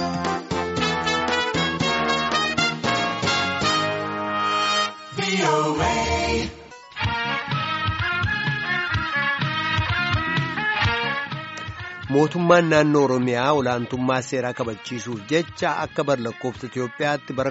mootummaan naannoo oromiyaa olaantummaa seeraa kabachiisuuf jecha akka bar lakkoofsa Itiyoophiyaatti bara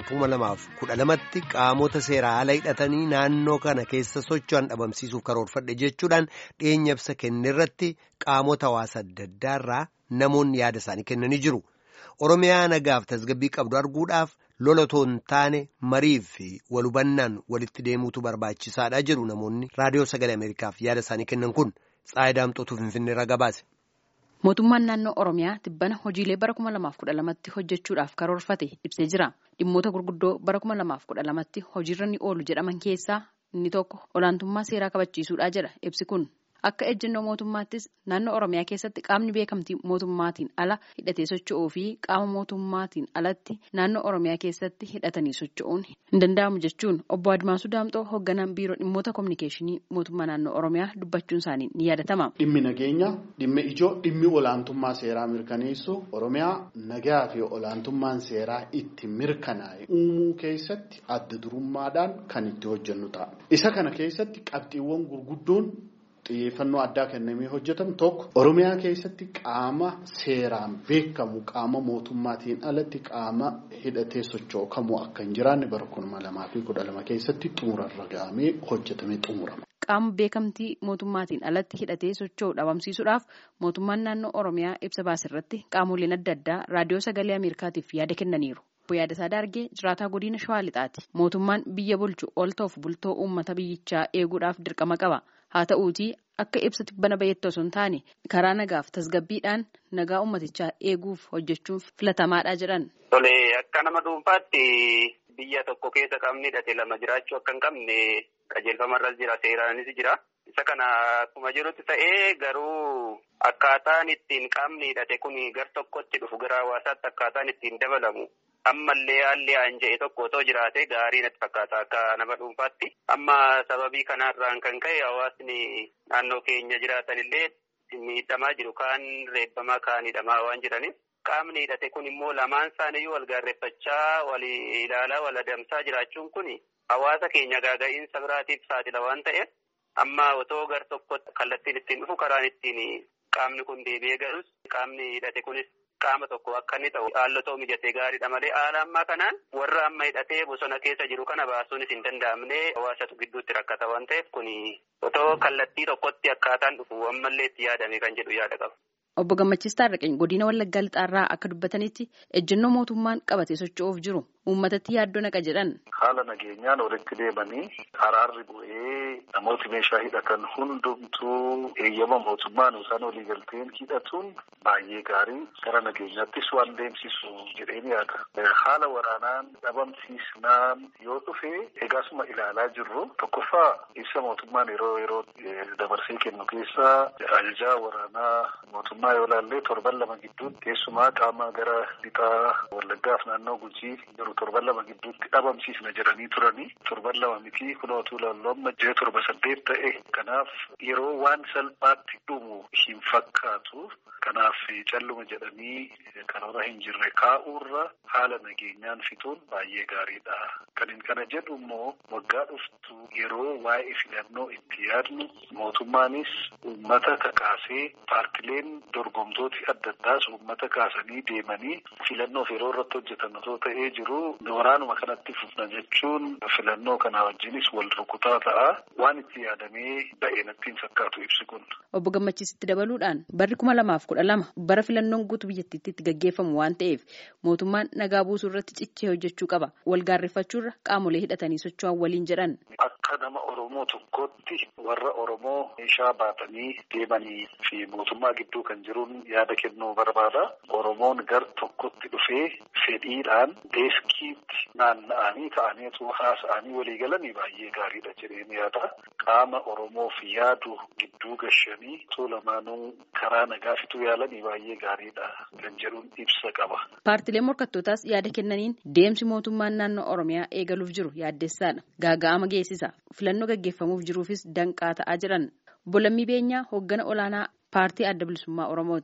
2012tti qaamota seeraa ala hidhatanii naannoo kana keessa socho'an dhabamsiisuuf karoorfadhe jechuudhaan dhiyeenya ibsa kennerratti qaamota hawaasa adda addaarraa namoonni yaada isaanii kennanii jiru. Oromiyaa nagaaf tasgabbii qabdu arguudhaaf lolatoo hin taane marii fi walhubannaan walitti deemuutu barbaachisaadha jedhu namoonni raadiyoo sagalee Ameerikaaf yaada isaanii kennan kun Tsaayidaamxootuu Finfinneerraa gabaase. Mootummaan naannoo Oromiyaa tibbana hojiilee bara kuma lamaaf kudha lamatti hojjechuudhaaf karoorfate ibsee jira. Dhimmoota gurguddoo bara kuma lamaaf kudha lamatti hojiirra ni oolu jedhaman keessaa inni tokko olaantummaa seeraa kabachiisuudha jedha ibsi kun. Akka ejjennoo mootummaattis naannoo Oromiyaa keessatti qaamni beekamtii mootummaatiin ala hidhatee socho'uu fi qaama mootummaatiin alatti naannoo Oromiyaa keessatti hidhatanii socho'uun hin danda'amu jechuun obbo Admaasuu Daamxoo hoogganaan biiroo dhimmoota kominikeeshinii mootummaa naannoo Oromiyaa dubbachuun isaanii ni yaadatama. Dhimmi nageenya, dhimmi ijoo, dhimmi olaantummaa seeraa mirkaneessu Oromiyaa nagaa fi olaantummaan seeraa itti mirkanaa'e uumuu keessatti adda durummaadhaan kan itti hojjennu ta'a. Isa kana keessatti qabxiiwwan gurguddoon. xiyyeeffannoo addaa kennamee hojjetamu tokko oromiyaa keessatti qaama seeraan beekamu qaama mootummaatiin alatti qaama hidhatee socho'u kamuu akka hin jiraanne bara kuma lamaa fi kudha lama keessatti xumurarra gahamee hojjetamee xumurama. Qaama beekamtii mootummaatiin alatti hidhatee socho'u dhabamsiisuudhaaf mootummaan naannoo oromiyaa ibsa baasirratti qaamoleen adda addaa raadiyoo sagalee ameerikaatiif yaada kennaniiru. Yaadasaa Daargee jiraataa godina Shawaa Lixaati. Mootummaan biyya bulchu ol ta'uuf bultoo uummata biyyichaa eeguudhaaf dirqama qaba. Haa ta'uutii akka ibsa tibbana bayeetti osoo hin taane karaa nagaaf tasgabbiidhaan nagaa uummatichaa eeguuf hojjechuun filatamaadha jedhan. Tole akka nama dhuunfaatti biyya tokko keessa qaamni hidhate lama jiraachuu akka hin qabne qajeelfamarras jira seeraanis jira. Isa kana akkuma jirutti ta'ee garuu akkaataan ittiin qaamni hidhate kun gar tokkotti dhufu gara hawaasaatti akkaataan ittiin dabalamu. ammallee haalli aan jedhe tokko otoo jiraate gaarii natti fakkaata akka nama dhuunfaatti amma sababii kanarraan kan ka'e hawaasni naannoo keenya jiraatan illee miidhamaa jiru kaan reebbamaa kaan hidhamaa waan jiraniif qaamni hidhate kun immoo lamaan isaaniiyyuu wal gaarreeffachaa wal ilaalaa wal adamsaa jiraachuun kun hawaasa keenya gaaga'iinsa biraatiif saaxila waan ta'eef amma otoo gar tokkotti kallattiin ittiin dhufu karaan ittiin qaamni kun deebi'ee galus qaamni hidhate kunis. Qaama tokko akka inni ta'u haalotoo mijatee gaariidha malee haala ammaa kanaan warra amma hidhatee bosona keessa jiru kana baasuunis hin danda'amne hawaasatu gidduutti rakkata waan ta'eef kun otoo kallattii tokkotti akkaataan dhufu ammallee itti yaadame kan jedhu yaada qaba. Obbo Gammachiis Taarraqeen godina Wallaggaa Lixaarraa akka dubbatanitti ejjennoo mootummaan qabatee socho'uuf jiru uummatatti yaaddoo naqa jedhan. Haala nageenyaan walitti deemanii araarri bu'ee namooti meeshaa hidhatan hundumtuu eeyyama mootummaan isaan waliigalteen hidhatuun baay'ee gaarii gara nageenyaattis waan deemsisu jedheen yaada. Haala waraanaan dhabamsiisnaan yoo dhufe egaasuma ilaalaa jirru tokkoffaa ibsa mootummaan yeroo yeroo dabarsee kennu keessa ajajaa waraanaa mootummaa yoo ilaalle torban lama gidduutti keessumaa qaama gara lixaa wallaggaaf naannoo gujii jiru torban lama gidduutti dhabamsiisna jedhanii turanii torban lama miti kunootu ilaallu amma ji'a torba saddeet ta'e kanaaf yeroo waan salphaatti dhumu hin fakkaatu kanaaf calluma jedhanii karoora hin jirre kaa'uurra haala nageenyaan fixuun baay'ee gaariidha. Kan kana jedhu immoo waggaa dhuftu yeroo waa'ee filannoo itti yaadnu mootummaanis uummata kakaasee paartileen dorgomtooti adda addaas uummata kaasanii deemanii filannoof yeroo irratti hojjetan otoo ta'ee jiru waraanuma kanatti fufna jechuun filannoo kanaa wajjinis wal rukutaa ta'a waan itti yaadamee ba'e natti hin fakkaatu ibsi kun. Obbo Gammachiisitti dabaluudhaan barri kuma lamaaf kudha lama bara filannoon guutuu biyyattiitti itti gaggeeffamu waan ta'eef mootummaan nagaa buusuu irratti cichee hojjechuu qaba. Wal gaarreeffachuurra qaamolee hidhatanii socho'an waliin jedhan. Akka nama Oromoo tokkootti warra Oromoo meeshaa baatanii deemanii fi mootummaa gidduu kan jiruun yaada kennuu barbaada. Oromoon gar tokkotti dhufee fedhiidhaan deeskiitti naanna'anii ta'aniitu haasa'anii walii galanii baay'ee gaariidha jedheen yaada. Qaama Oromoof yaadu gidduu gashanii osoo lamaanuu karaa nagaa fituu yaalanii baay'ee gaariidha kan jedhuun ibsa qaba. Paartileen morkattootaas yaada kennaniin deemsi mootummaan naannoo Oromiyaa eegaluuf jiru yaaddessaadha. Gaaga'ama geessisa. Filannoo gaggeeffamuuf jiruufis danqaa ta'aa jiran. Bolammii Beenyaa hooggana olaanaa paartii adda bilisummaa Oromooti.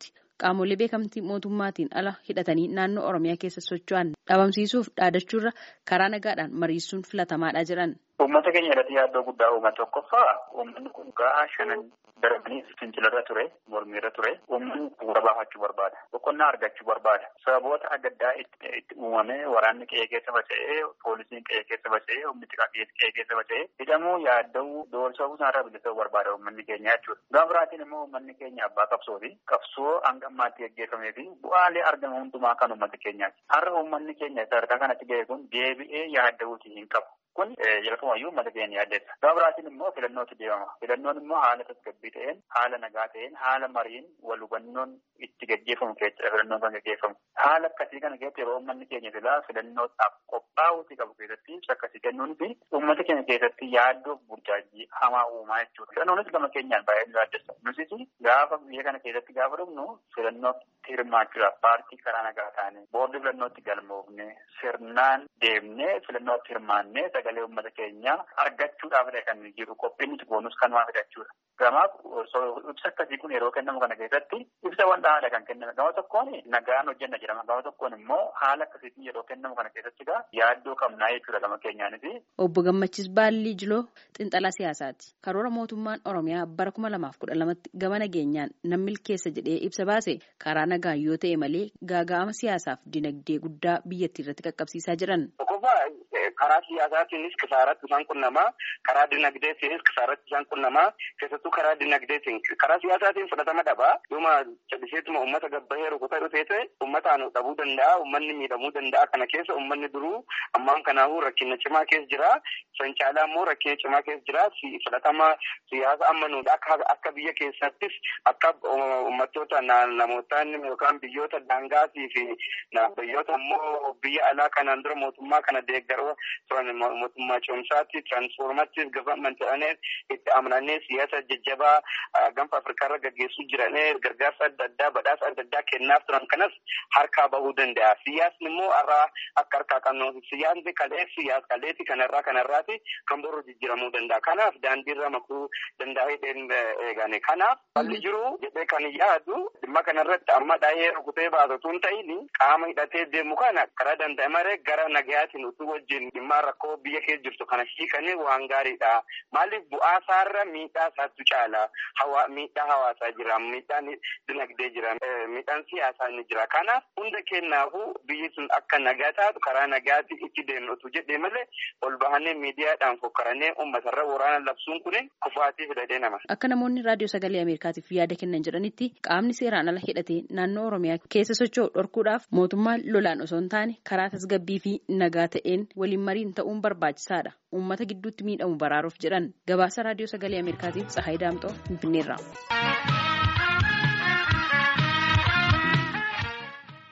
qaamolee beekamtii mootummaatiin ala hidhatanii naannoo Oromiyaa keessa socho'an dhabamsiisuuf dhaadachuurra karaa nagaadhaan mariisuun filatamaadha jedhan. Uummata keenya irratti yaaddoo guddaa uummata tokkoffaa uummanni kun gahaa shanan darbanii fincilarra ture mormiirra ture uummanni bu'uura baafachuu barbaada boqonnaa argachuu barbaada sababoota adda addaa itti uumame waraanni qe'ee keessa faca'ee poolisiin qe'ee keessa faca'ee humni qe'ee keessa faca'ee hidhamuu yaadda'uu doorsisuu isaarraa bilisuu barbaada uummanni keenya jechuudha. Gaafa biraatiin immoo uummanni keenya abbaa qabsooti qabsoo hanga ammaatti gaggeeffamee fi bu'aalee argamu hundumaa kan uummata keenyaati. Har'a uummanni keenya sadarkaa kanatti ga'e kun deebi'ee yaadda'uutii hin qabu. Kun jalqabumayyuu uummata keenya yaaddeessa. Gaafa biraatiin immoo filannootti deemama. Filannoon immoo haala tasgabbii ta'een, haala nagaa ta'een, haala mariin wal hubannoon itti gaggeeffamu keessatti filannoon kan gaggeeffamu. Haala akkasii kana keessatti yeroo uummanni keenya filaa filannootaaf qophaa'uutii qabu keessatti ibsa akkasii kennuun fi uummata keenya keessatti yaaddoo burjaajii hamaa uumaa jechuudha. Filannoonis gama keenyaan baay'ee nu yaaddessa. Nutis gaafa biyya kana keessatti gaafa dhufnu filannootti hirmaachuudhaaf paartii karaa nagaa taane boordii filannootti galmoofne sirnaan deemnee filannootti hirmaannee sagalee uummata keenyaa argachuudhaaf kan jiru qophiin nuti boonus kanumaa fidachuudha. Gamaaf ibsa akkasii kun yeroo kennamu kana keessatti ibsa wanta haala kan kenname gama tokkoon nagaan hojjenna jedhama gama tokkoon immoo haala akkasiitiin yeroo kennamu kana keessatti yaaddoo qabnaa jechuudha gama keenyaanis. Obbo Gammachiis Baallii Jiloo Xinxalaa Siyaasaati. Karoora mootummaan Oromiyaa bara kuma lamaaf kudha lamatti gama nageenyaan nan milkeessa jedhee ibsa baase karaa nagaan yoo ta'e malee gaaga'ama siyaasaaf dinagdee guddaa biyyattii irratti qaqqabsiisaa jiran. karaa siyaasaatiinis kisaaratti isaan qunnamaa karaa dinagdeetiinis kisaaratti isaan qunnamaa keessattuu karaa dinagdeetiin karaa siyaasaatiin fudhatama dhabaa dhuma calliseetuma uummata gabbayee rukutaa dhufee ta'e uummataan dhabuu danda'a uummanni miidhamuu danda'a kana keessa uummanni duruu ammaan kanaafuu rakkina cimaa keessa jira san caalaa immoo rakkina cimaa keessa jira fudhatama siyaasa ammanuu akka akka biyya keessattis akka uummattoota namootaan yookaan biyyoota daangaatii fi biyyoota immoo biyya alaa kanaan dura mootummaa kana deeggaruu turan mootummaa ce'umsaatti tiraansfoormaattis gavaaman ta'anii itti amananii siyaasa jajjabaa gaanfa afrikaarra gaggeessuu jiranii gargaarsa adda addaa badhaasa adda addaa kennaaf turan kanas harkaa bahuu danda'a. Siyaasni immoo irraa akka harkaa qabnu siyaasni kalee siyaas kaleeti kanarraa kanarraati kan boru jijjiiramuu danda'a. Kanaaf daandiirra makuu danda'ee eegane. Kanaaf balli jiru jedhee kan yaadu dhimma kanarratti amma dhaahee rukutee baasatu hin ta'in qaama hidhatee deemu kana karaa danda'e maree gara nagayaatiin utuu wajjin dhimma rakkoo biyya keessa jirtu kana hiikanii waan gaariidha. Maaliif bu'aa isaarra miidhaa isaatu caala. Miidhaa hawaasaa jira, miidhaan dinagdee jira, miidhaan siyaasaa ni jira. Kanaaf hunda kennaafuu biyyi sun akka nagaa taatu karaa nagaatti itti deemnutu jedhee malee ol bahanii miidiyaadhaan fokkaranii uummatarra waraana labsuun kun kufaatii fidadee nama. Akka namoonni raadiyoo sagalee Ameerikaatiif yaada kennan jedhanitti qaamni seeraan ala hidhatee naannoo Oromiyaa keessa socho'u dhorkuudhaaf mootummaan lolaan osoo hin taane karaa tasgabbii fi nagaa ta'een waliin mariin ta'uun barbaachisaadha. Uummata gidduutti miidhamu baraaruuf jedhan gabaasa raadiyoo sagalee Ameerikaatiif Tsahaay Daamxoo Finfinneerraa.